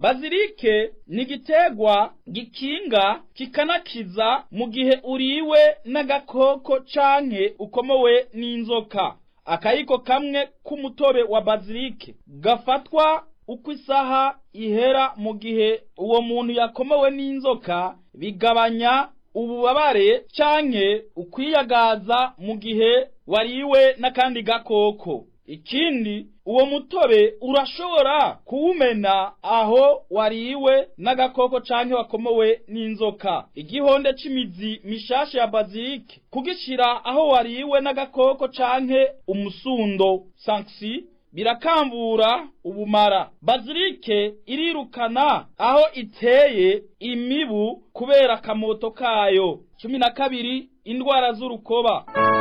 bazilike ni igiterwa gikinga kikanakiza mu gihe uriwe n'agakoko canke ukomowe n'inzoka akayiko kamwe k'umutobe wa bazilike gafatwa uko isaha ihera mu gihe uwo muntu yakomowe n'inzoka bigabanya ububabare canke ukwiyagaza mu gihe wariwe n'akandi gakoko ikindi uwo mutobe urashobora kuwumena aho wariwe n'agakoko canke wakomowe n'inzoka igihonde c'imizi mishasha ya bazilike kugishira aho wariwe n'agakoko canke umusundo sanksi birakambura ubumara bazilike irirukana aho iteye imibu kubera akamoto kayo cumi na kabiri indwara z'urukoba